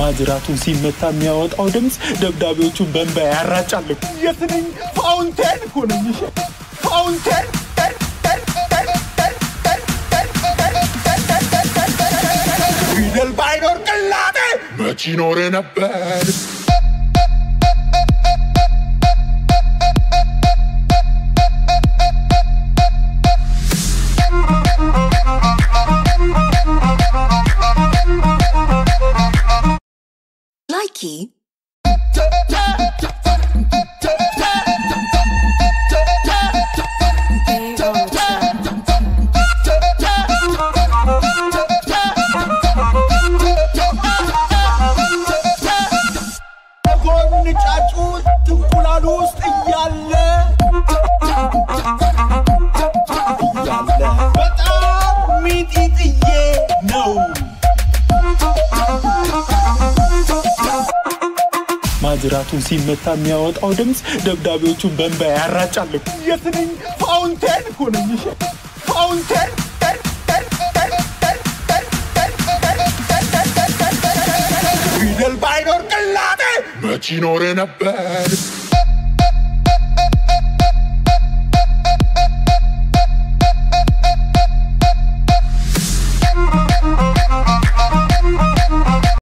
ማጅራቱን ሲመታ የሚያወጣው ድምፅ ደብዳቤዎቹን በእንባ ያራጫል። የትንኝ ፋውንቴን እኮ ነኝ። እሺ? ፋውንቴን ፊደል ባይኖር ቅላጤ መች ይኖር ነበር? Likey ጎን ጫጩ እንቁላሉ ውስጥ እያለ እያለ በጣም ሚጢጥዬ ነው። ማጅራቱን ሲመታ የሚያወጣው ድምፅ ደብዳቤዎቹን በእንባ ያራጫል። የትንኝ ፋውንቴን እኮ ነኝ። እሺ? ፋውንቴን ፊደል ባይኖር ቅላጤ መች ይኖር ነበር?